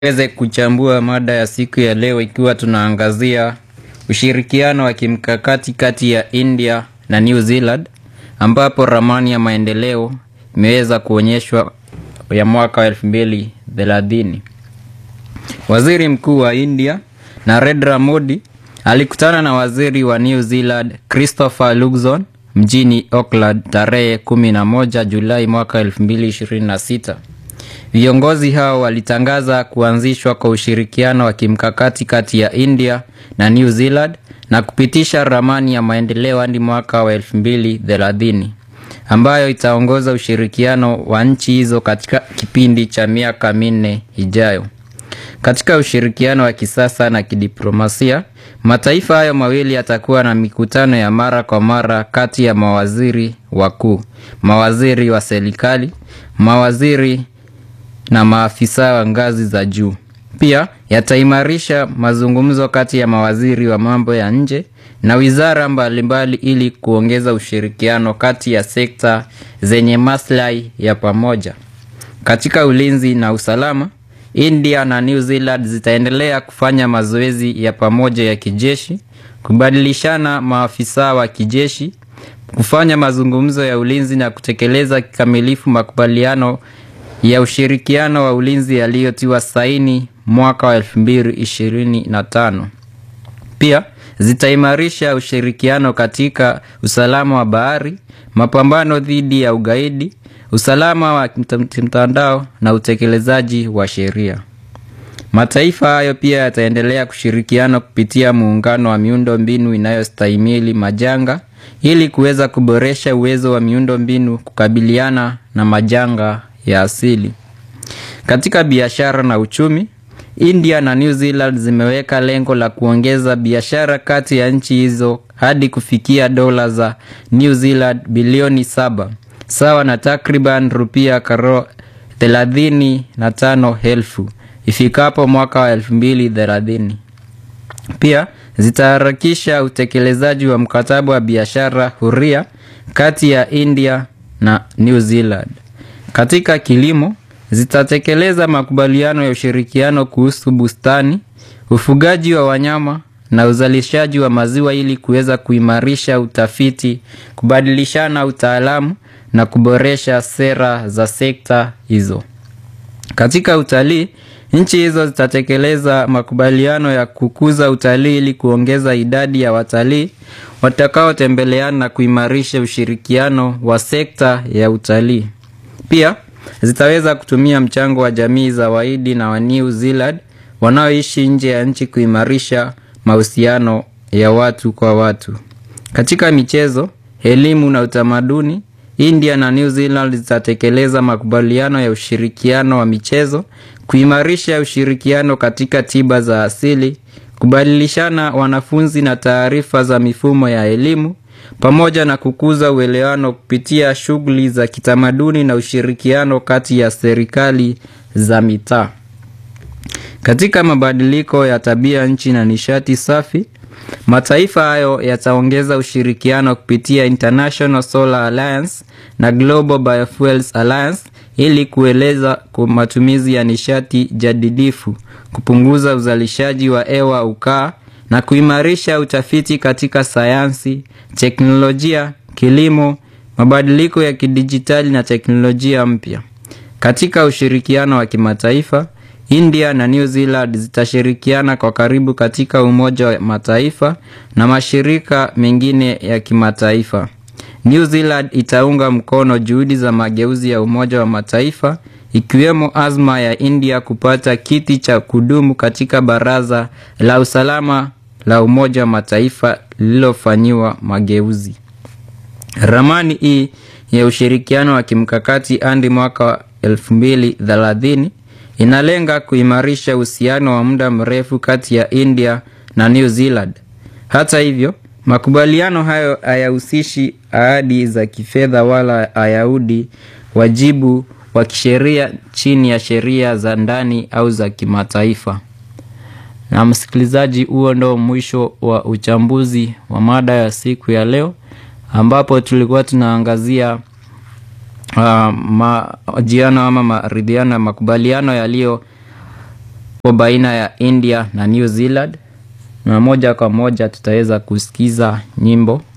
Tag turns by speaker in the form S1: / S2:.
S1: Tuweze kuchambua mada ya siku ya leo ikiwa tunaangazia ushirikiano wa kimkakati kati ya India na New Zealand ambapo ramani ya maendeleo imeweza kuonyeshwa ya mwaka wa elfu mbili thelathini. Waziri Mkuu wa India Narendra Modi alikutana na waziri wa New Zealand Christopher Luxon mjini Auckland tarehe 11 Julai mwaka 2026. Viongozi hao walitangaza kuanzishwa kwa ushirikiano wa kimkakati kati ya India na New Zealand na kupitisha ramani ya maendeleo hadi mwaka wa 2030 ambayo itaongoza ushirikiano wa nchi hizo katika kipindi cha miaka minne ijayo. Katika ushirikiano wa kisasa na kidiplomasia, mataifa hayo mawili yatakuwa na mikutano ya mara kwa mara kati ya mawaziri wakuu, mawaziri wa serikali, mawaziri na maafisa wa ngazi za juu. Pia yataimarisha mazungumzo kati ya mawaziri wa mambo ya nje na wizara mbalimbali ili kuongeza ushirikiano kati ya sekta zenye maslahi ya pamoja. Katika ulinzi na usalama, India na New Zealand zitaendelea kufanya mazoezi ya pamoja ya kijeshi, kubadilishana maafisa wa kijeshi, kufanya mazungumzo ya ulinzi na kutekeleza kikamilifu makubaliano ya ushirikiano wa ulinzi yaliyotiwa saini mwaka wa 2025. Pia zitaimarisha ushirikiano katika usalama wa bahari, mapambano dhidi ya ugaidi, usalama wa mtandao na utekelezaji wa sheria. Mataifa hayo pia yataendelea kushirikiana kupitia muungano wa miundo mbinu inayostahimili majanga ili kuweza kuboresha uwezo wa miundo mbinu kukabiliana na majanga ya asili. Katika biashara na uchumi, India na New Zealand zimeweka lengo la kuongeza biashara kati ya nchi hizo hadi kufikia dola za New Zealand bilioni saba sawa na takriban rupia karo thelathini na tano elfu ifikapo mwaka wa elfu mbili thelathini. Pia zitaharakisha utekelezaji wa mkataba wa biashara huria kati ya India na New Zealand. Katika kilimo zitatekeleza makubaliano ya ushirikiano kuhusu bustani, ufugaji wa wanyama na uzalishaji wa maziwa ili kuweza kuimarisha utafiti, kubadilishana utaalamu na kuboresha sera za sekta hizo. Katika utalii, nchi hizo zitatekeleza makubaliano ya kukuza utalii ili kuongeza idadi ya watalii watakaotembeleana na kuimarisha ushirikiano wa sekta ya utalii. Pia zitaweza kutumia mchango wa jamii za Wahindi na wa New Zealand wanaoishi nje ya nchi kuimarisha mahusiano ya watu kwa watu. Katika michezo, elimu na utamaduni, India na New Zealand zitatekeleza makubaliano ya ushirikiano wa michezo, kuimarisha ushirikiano katika tiba za asili, kubadilishana wanafunzi na taarifa za mifumo ya elimu pamoja na kukuza uelewano kupitia shughuli za kitamaduni na ushirikiano kati ya serikali za mitaa. Katika mabadiliko ya tabia nchi na nishati safi, mataifa hayo yataongeza ushirikiano kupitia International Solar Alliance na Global Biofuels Alliance ili kueleza kwa matumizi ya nishati jadidifu, kupunguza uzalishaji wa hewa ukaa na kuimarisha utafiti katika sayansi, teknolojia, kilimo, mabadiliko ya kidijitali na teknolojia mpya. Katika ushirikiano wa kimataifa, India na New Zealand zitashirikiana kwa karibu katika Umoja wa Mataifa na mashirika mengine ya kimataifa. New Zealand itaunga mkono juhudi za mageuzi ya Umoja wa Mataifa ikiwemo azma ya India kupata kiti cha kudumu katika Baraza la Usalama la Umoja wa Mataifa lililofanyiwa mageuzi. Ramani hii ya ushirikiano wa kimkakati hadi mwaka wa 2030 inalenga kuimarisha uhusiano wa muda mrefu kati ya India na New Zealand. Hata hivyo, makubaliano hayo hayahusishi ahadi za kifedha wala hayaudi wajibu wa kisheria chini ya sheria za ndani au za kimataifa. Na msikilizaji, huo ndo mwisho wa uchambuzi wa mada ya siku ya leo, ambapo tulikuwa tunaangazia uh, majiano ama maridhiano ya makubaliano yaliyo po baina ya India na New Zealand, na moja kwa moja tutaweza kusikiza nyimbo